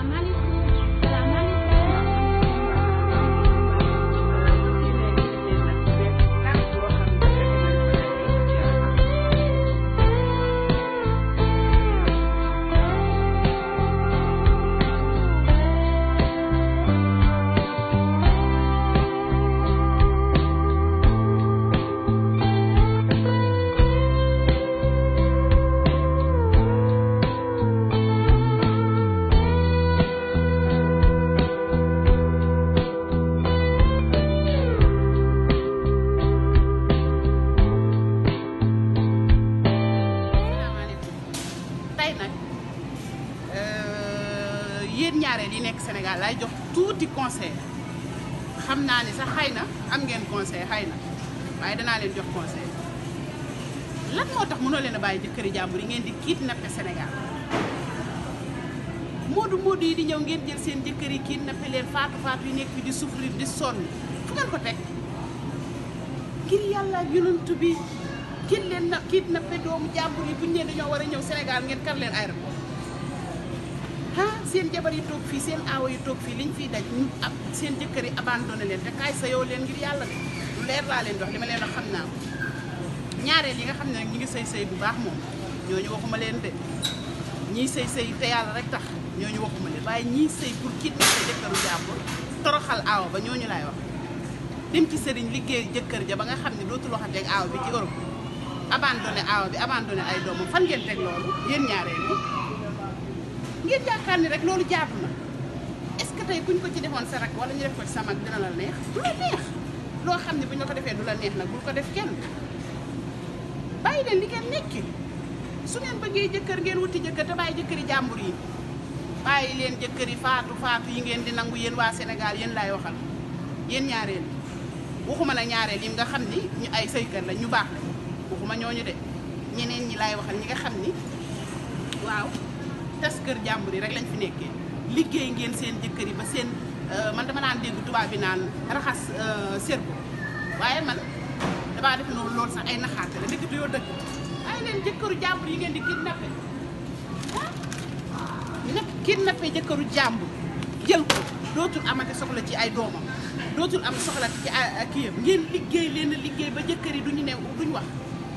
salaamaaleykum salaamaaleykum salaamaaleykum tey nag yéen ñaareel yi nekk Sénégal laay jox tuuti conseil xam naa ni sax xëy na am ngeen conseil xëy na waaye danaa leen jox conseil lan moo tax mënoo leen a bàyyi jëkkëri jàmbur yi ngeen di kidnappé Sénégal moodu moodu yi di ñëw ngeen jël seen jëkkër yi kidnappé leen faatu faatu yi nekk fi di souffrir di sonn fu ngeen ko teg ngir yàlla ak yonent bi kiit leen na kidnappé doomu jàmbur yi bu ñu leen dañoo war a ñëw Sénégal ngeen kar leen aéroport ah seen jabar yi toog fii seen aawa yi toog fii liñ fiy daj ñu ab seen jëkkër yi abandonné leen te kaay sa yow leen ngir yàlla de lu leer laa leen dox li ma leen wax xam naa ko ñaareel yi nga xam ne nag ñu ngi sëy sëy bu baax moom ñooñu waxuma leen de ñii sëy sëy te yàlla rek tax ñooñu waxuma leen waaye ñii sëy pour kidnappé jëkkëru jàmbur toroxal aawa ba ñooñu laay wax dem ci sëriñ liggéey jëkkër ja ba nga xam ne dootul waxateeg aawa bi ci Europe abandonné aawa bi abandonné ay doomam fan ngeen teg loolu yéen ñaareel yi ngeen yaakaar ni rek loolu jaatu na est-ce que tey kuñ ko ci defoon sa rak wala ñu def ko ci sa mag dina la neex du la neex loo xam ne bu ñu la ko defee du la neex nag bul ko def kenn bàyyi leen li ngeen nekki su ngeen bëggee jëkkër ngeen wuti jëkkër te bàyyi jëkkëri jàmbur yi bàyyi leen jëkkër yi faatu faatu yi ngeen di nangu yéen waa Sénégal yéen laay waxal yéen ñaareel waxuma nag ñaareel yi nga xam ni ñu ay sëykat la ñu baax la waxuma ñooñu de ñeneen ñi laay waxal ñi nga xam ni waaw tas kër jàmbur yi rek lañ fi nekkee liggéey ngeen seen jëkkër yi ba seen man dama naan dégg tubaab bi naan raxas cerveau waaye man damaa def noonu loolu sax ay naxaate la dëgg yoo dëgg waaye leen jëkkëru jàmbur yi ngeen di kidnappé ah nag kidnappé jëkkëru jàmbur jël ko dootul amati soxla ci ay doomam dootul am soxla ci ay kii yëpp ngeen liggéey leen liggéey ba jëkkër yi duñu ne duñu wax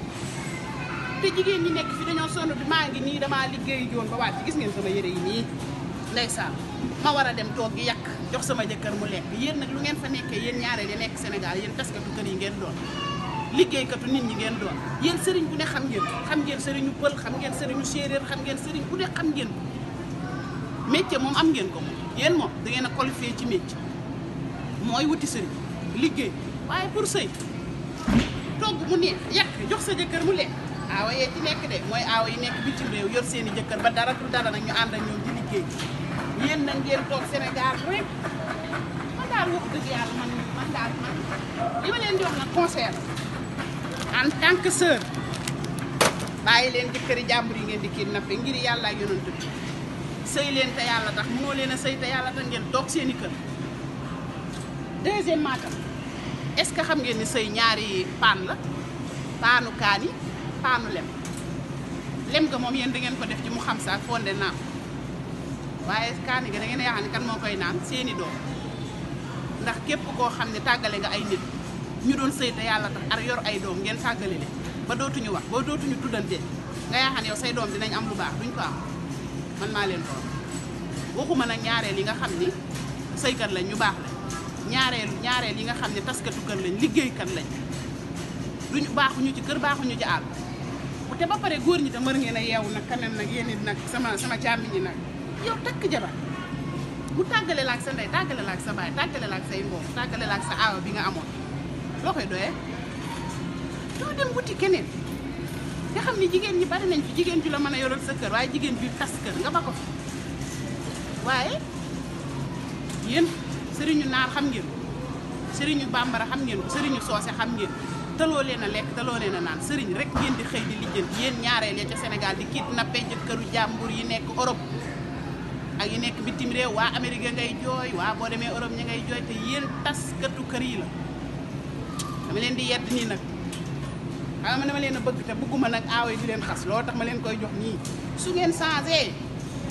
te jigéen ñi nekk fi dañoo sonn bi maa ngi nii damaa liggéey joon ba wàcc gis ngeen sama yére yi nii ndeysaan ma war a dem toog gi yàq jox sama jëkkër mu lekk yéen nag lu ngeen fa nekkee yéen ñaareel yi nekk Sénégal yéen taskatu kër yi ngeen doon liggéeykatu nit ñi ngeen doon yéen sëriñ bu ne xam ngeen xam ngeen sëriñu pël xam ngeen sëriñu séeréer xam ngeen sëriñ bu ne xam ngeen ko métier moom am ngeen ko moom yéen moom da ngeen a qualifié ci métier mooy wuti sëriñ liggéey waaye pour sëy togg mu neex yàq jox sa jëkkër mu lekk aawa yee ci nekk de mooy aawa yi nekk bitim réew yor seen i jëkkër ba dara du dara nag ñu ànd ak ñoom di liggéey yéen nag ngeen toog Sénégal rek man daal wax dëgg yàlla man man daal man li ma leen di wax nag conseil en tant que sœur bàyyi leen jëkkëri jàmbur yi ngeen di kidnappé ngir yàlla ak yonent bi sëy leen te yàlla tax mënoo leen a sëy te yàlla tax ngeen toog seen i kër deuxièmement tam est-ce que xam ngeen ni sëy ñaari paan la paanu kaani paanu lem lem ga moom yéen da ngeen ko def ci mu xam sa fonde naan waaye kaani ga da ngeen yaakaar ni kan moo koy naan seeni doom ndax képp koo xam ne tàggale nga ay nit ñu doon sëy te yàlla tax ar yor ay doom ngeen tàggale leen ba dootuñu wax ba dootuñu tuddante nga yaakaar ne yow say doom dinañ am lu baax duñ ko am man maa leen doon waxuma nag ñaareel yi nga xam ni sëykat lañ ñu baax lañ ñaareel ñaareel yi nga xam ne taskatu kër lañ liggéeykat lañ duñu baaxuñu ci kër baaxuñu ci àll te ba pare góor ñi tam mër ngeen a yeewu nag quand même nag yéen it nag sama sama càmmi ñi nag yow takk jabar mu tàggale la ak sa ndey tàggale la ak sa baay tàggale la ak say mbokk tàggale la ak sa aawa bi nga amoon loo koy doyee doo dem wuti keneen nga xam ne jigéen ñi bari nañ fi jigéen ju la mën a yoral sa kër waaye jigéen ju tas kër nga ba ko fi waaye yéen sëriñu naar xam ngeen ko sëriñu bambara xam ngeen ko sëriñu soose xam ngeen taloo leen a lekk taloo leen a naan sëriñ rek ngeen di xëy di lijjanti yéen ñaareel ya ca Sénégal di kidnappé jëkkëru jàmbur yi nekk Europe ak yi nekk bitim réew waa Amérique ngay jooy waa boo demee Europe ña ngay jooy te yéen taskatu kër yi la dama leen di yedd nii nag xam nga dama leen a bëgg te bëgguma nag aawa yi di leen xas loolu tax ma leen koy jox nii su ngeen changé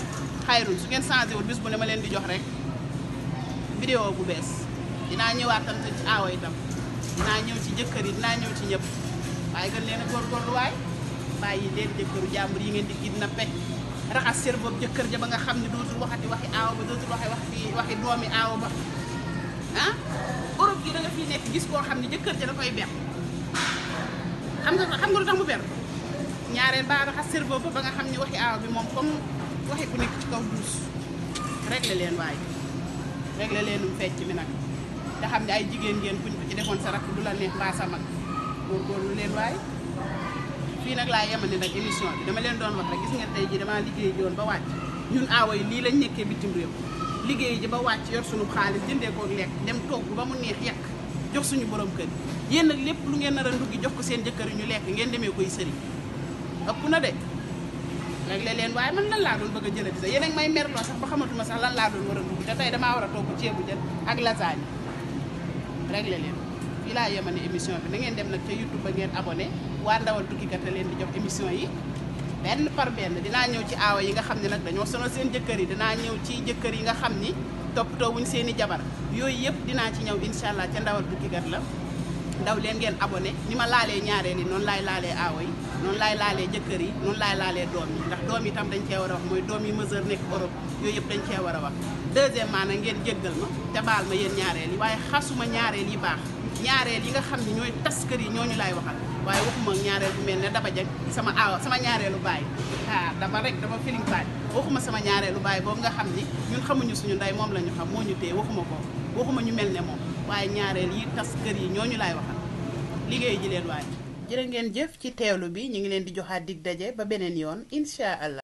xayrun su ngeen changé wul bis bu ne ma leen di jox rek vidéo bu bees dinaa ñëwaat tam te ci aawa itam dinaa ñëw ci jëkkër yi dinaa ñëw ci ñëpp waaye gën leen a góorgóorlu waay bàyyi leen jëkkëru jàmbur yi ngeen di kidnappé raxas cerveau jëkkër ja ba nga xam ne dootul waxati waxi aawa ba dootul waxi waxi waxi doomi aawa ba ah Europe gi da nga fii nekk gis koo xam ne jëkkër ja da koy ber xam nga xam nga lu tax mu ber ñaareel ba raxas cerveau ba ba nga xam ne waxi aawa bi moom comme waxi ku nekk ci kaw duus réglé leen waaye réglé leenum fecc mi nag te xam ne ay jigéen ngeen kuñ ko ci defoon sa rakk du la neex mbaa sa mag góorgóorlu leen waaye fii nag laa yemale nag émission bi dama leen doon wax rek gis ngeen tey ji damaa liggéey ji woon ba wàcc ñun aawa yi lii lañ nekkee bitim réew liggéey ji ba wàcc yor suñu xaalis jëndee kook lekk dem togg ba mu neex yekk jox suñu borom kër yéen nag lépp lu ngeen nar a nduggi jox ko seen jëkkër yi ñu lekk ngeen demee koy sëriñ ëpp na de réglé leen waaye man lan laa doon bëgg a jëlati sax yéen ak may merloo sax ba xamatuma sax lan laa doon war a dugg te tey damaa war a togg ceebu jën ak lasagne réglé leen fii laa yemane émission bi na ngeen dem nag ca YouTube ba ngeen abonné waa ndawal tukkikat a leen di jox émission yi benn par benn dinaa ñëw ci aawa yi nga xam ne nag dañoo sonal seen jëkkër yi dinaa ñëw ci jëkkër yi nga xam ni toppatoo wuñ seen i jabar yooyu yëpp dinaa ci ñëw incha allah ca ndawal tukkikat la daw leen ngeen abonné ni ma laalee ñaareel yi noonu laay laalee aawa yi noonu laay laalee jëkkër yi noonu laay laalee doom yi ndax doom yi tam dañ cee war a wax mooy doom yi mesure nekk Europe yooyu yëpp dañ cee war a wax deuxièmement nag ngeen jéggal ma te baal ma yéen ñaareel yi waaye xasuma ñaareel yi baax ñaareel yi nga xam ne ñooy tas kër yi ñooñu laay waxal waaye waxuma ñaareel bu mel ne daba jag sama aawa sama ñaareelu baay ah dama rek dama feeling baay waxuma sama ñaareelu baay boobu nga xam ni ñun xamuñu suñu ndey moom la ñu xam moo ñu téye waxuma ko waxuma ñu mel ne moom waaye ñaareel yi tas kër yi ñooñu laay waxal liggéey ji leen waaye jërë ngeen jëf ci teewlu bi ñu ngi leen di joxaat dig daje ba beneen yoon incha allah